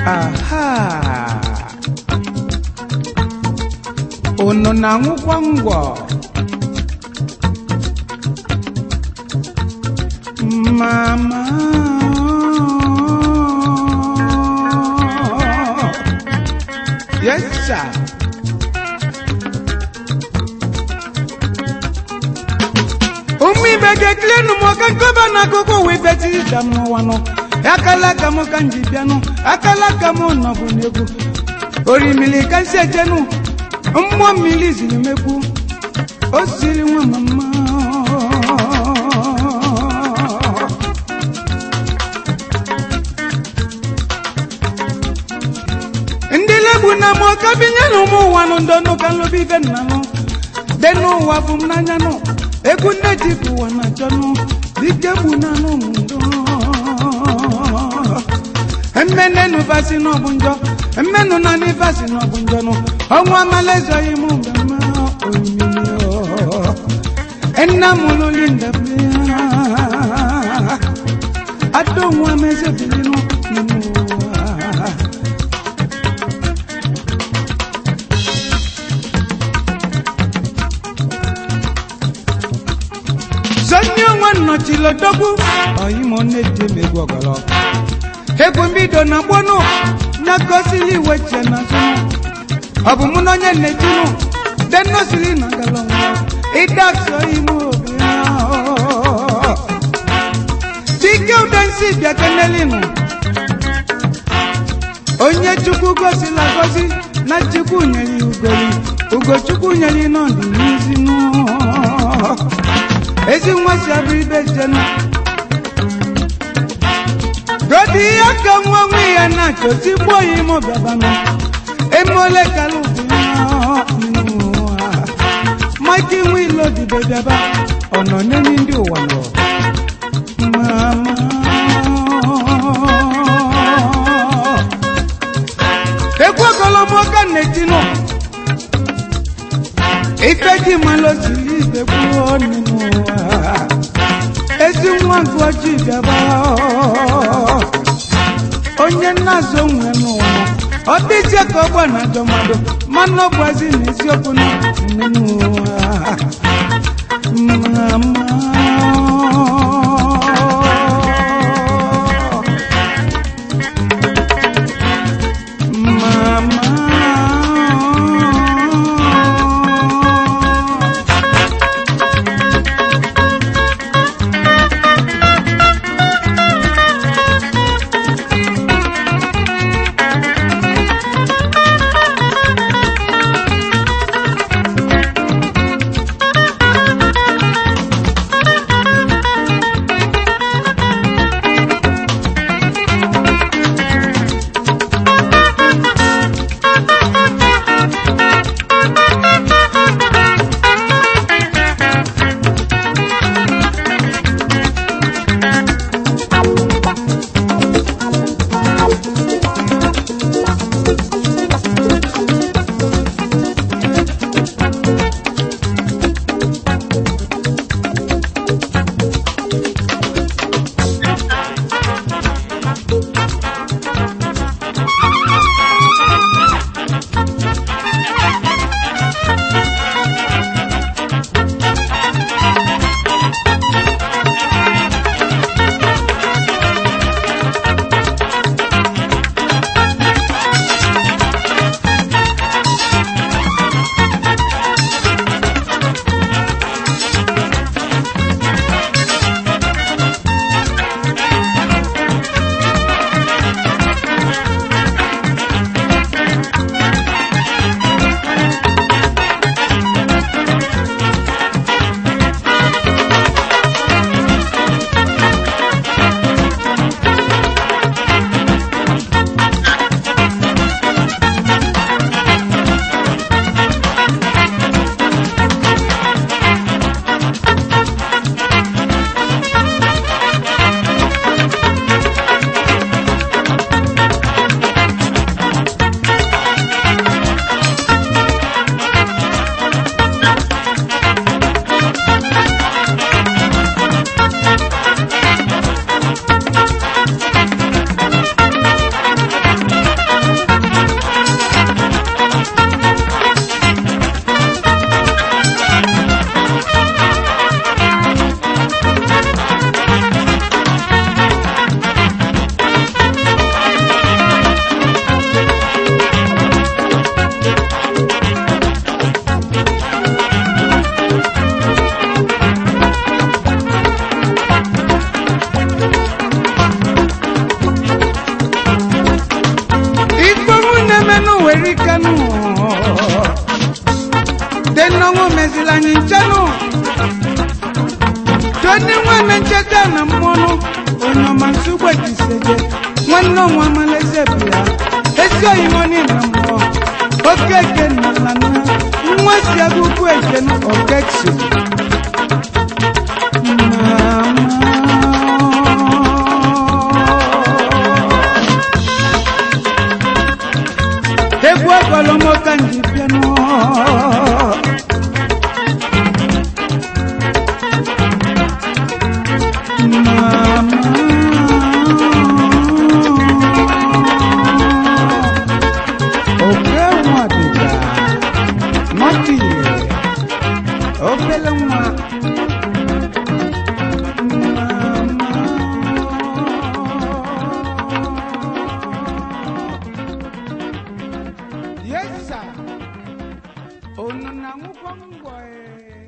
aha unu na-aṅụkwa ngwọ mama yes sir ụmụ ibe ga-ekilenu m ọka nkọba na akụkọ ụwa ibeti ija m n'ụwa nọ akala aka m ka m ji bịanụ akala aka m nọbụ n'egwu orimili ka nsi ejenu mmụọ mmiri ziri mekwu o siri nwa mama ndị legbu na m ọka binye na ụmụ ụwa nụ ndọnụ ka nlobi ibe nna nụ dị n'ụwa bụ m n'anya nụ egwu nne ji bụ ụwa na achọnụ dike gbu na anụ m ndo mmenenu basi n'ọbụ njọ mmenu na n'ibasi n'ọbụ njọ nụ ọnwụ amala ezoghị m mgbe mma omimi nna m lụli ndebe adonwu amezebilinu n'ime ụwa zonye onwe nnọchilodogwu oyimonnedemegwu ọgọlọ egwu mbido na gbonu na gosili iwe chie na zụnụ ọ bụ mụ na onye nnetinu denosili na galọnwa ịdakso ime obi ahụ. chike udensi bịakenelinu onye chukwu gosila gosi na chukwu nyere ya ugoli ugochukwu nyere ya nọdụ n'izinu ezi nwa si abụ ibe jenu godi ya ka nwa nwe ya na-achọ tigbuo ya ime ọbịabanụ emole kalụbụ mike nwe ilo dibe bịaba ọ nọ n'enyi ndị ụwa nọ mama ekwu ogolomoka na-etinụ ife ji malozili ibe kwuo n'ime ụwa ezi nwa gụọji bịaba onye nna-azụ onwe n'ụwa ọ dịzie ka ọgba na ajọ mmadụ mana ọ gwazi na eziokwu na n'ime ụwa mama mama mmanụ were ikenụ dị nnọnwụ meziri anyị nchenụ toni nwanne ncheta na mmọnụ onye ọma nsogbe jiseje nwanne ọnwa amaleze bịa ezi oyibo niile mmụọ oke eke na lana nwa si agụgụ eke okechi egwu ọgọlọmọka nji bịanụ oke nwa dịga nwata ihe obele nwa Yes, sir. Unu na-aṅụkwa ngwọ ee.